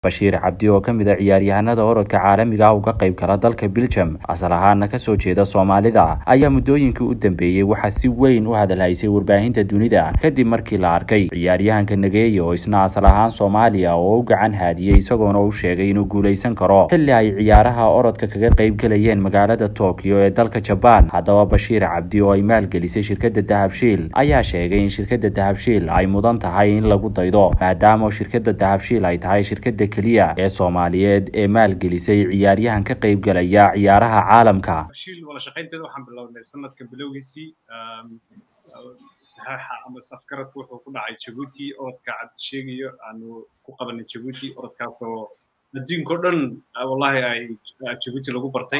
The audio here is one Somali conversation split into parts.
bashiir cabdi oo ka mid a ciyaaryahanada orodka caalamiga ah uga qayb gala dalka biljam asal ahaana kasoo jeeda soomaalida ayaa muddooyinkii u dambeeyey waxaa si weyn u hadalhaysay warbaahinta dunida kadib markii la arkay ciyaaryahanka nageeye oo isna asal ahaan soomaaliya oo u gacan haadiyey isagoona u sheegay inuu guulaysan karo xilli ay ciyaaraha orodka kaga qayb galayeen magaalada tokyo ee dalka jabaan haddaba bashiir cabdi oo ay maalgelisay shirkadda dahabshiil ayaa sheegay in shirkadda dahabshiil ay mudan tahay in lagu daydo maadaama shirkadda dahabshiil ay tahay shirkadda keliya ee soomaaliyeed ee maalgelisay ciyaaryahan ka qayb galaya ciyaaraha caalamka shiil wada shaqaynteeda waxaan bilownay sanadka bilowgiisii saxaaxa ama safgaradku wuxuu ku dhacay jabuuti orodka cabdi sheegayo aanu ku qabanay jabuuti orodkaasoo adduunkao dhan wallahi ay jabuuti lagu bartay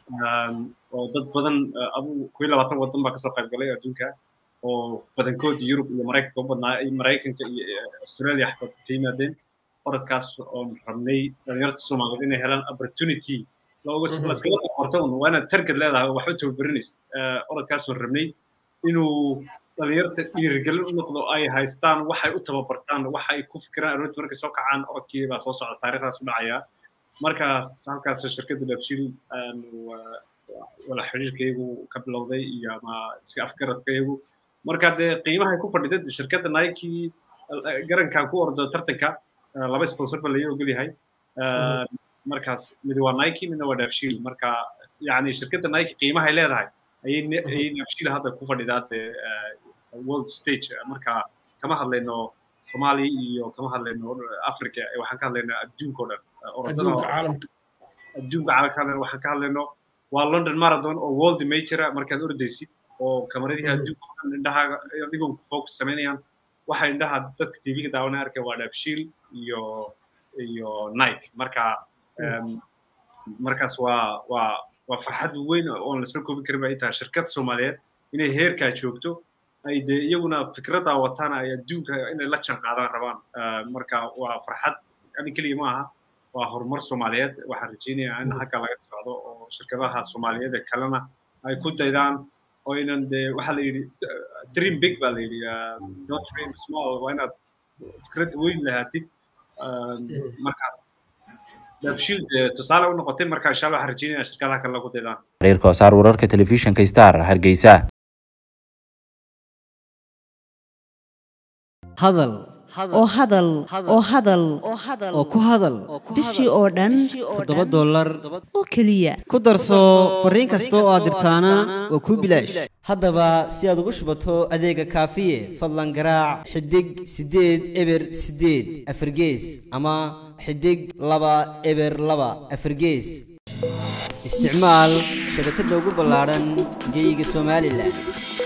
oo dad badan adu kuwii labaatan waddan baa kasoo qayb galay adduunka oo badankood yurub iyo maraykanka u badnaa maraykanka iyo australia xataa ka yimaadeen orodkaas oon rabnay dhalinyarta soomaaliyeed inay helaan opportunity laskala qorto un waa inaad targad leedahay oo waxba tababarinaysa orodkaas oon rabnay inuu dhalinyarta dhiirigelin u noqdo ay haystaan waxay u tababartaan waxay ku fikiraan aroortii markay soo kacaan orodkii baa soo socda taariikhdaas u dhacaya markaas halkaas shirkadda dabshil wala xiriirkaygu ka bilowday iyo ama si afgaradkaygu marka dee qiimahay ku fadhida shirkadda nike garankan ku ordo tartanka laba sponsor ba laga ogol yahay markaas mid waa nike midna waa dabshil marka yani shirkadda nike qiimahay leedahay ayay dabshil hadda ku fadhidaa dee world stage marka kama hadlayno soomaaliya iyo kama hadlayno africa waxaan ka hadlaynaa adduunka o dhan adduunka caalamka waxaan ka hadlayno waa london marathon oo world majora markaad ordaysid oo kamaradihi adduunka o dhan indhahaaga adigoon focus samaynayaan waxay indhaha dadka tv-ga daawanay arkay waa dhabshiil iyo iyo nike marka markaas waa waa waa farxad weyn oon lasoo koobin karin ba ay tahay shirkad soomaaliyeed inay heerkaa joogto ay dee iyaguna fikraddaa wataan ay adduunka inay la jaan qaadaan rabaan marka waa farxad ani keliya ma aha waa horumar soomaaliyeed waxaan rajaynayaa in halka laga socdo oo shirkadaha soomaaliyeed ee kalena ay ku daydaan oo inan dee waxaa la yidhi dream big baa la yidhi not dream small waa inaad fikrad weyn lahaatid marka dabshiil dee tusaale u noqotay marka insha allah waxaan rajaynayaa shirkadaha kale lagu daydaan xiriirka wasaar wararka telefishinka star hargeysa hadal oo hadal oo hadal oo ku hadal bishii oo dhan toddoba dollar oo keliya ku darso fariin kasta oo aad dirtaana waa kuu bilaash haddaba si aad ugu shubato adeega kaafiye fadlan garaac xidig siddeed eber siddeed afargees ama xidig laba eber laba afargees isticmaal shabakadda ugu ballaadhan geyga somalilan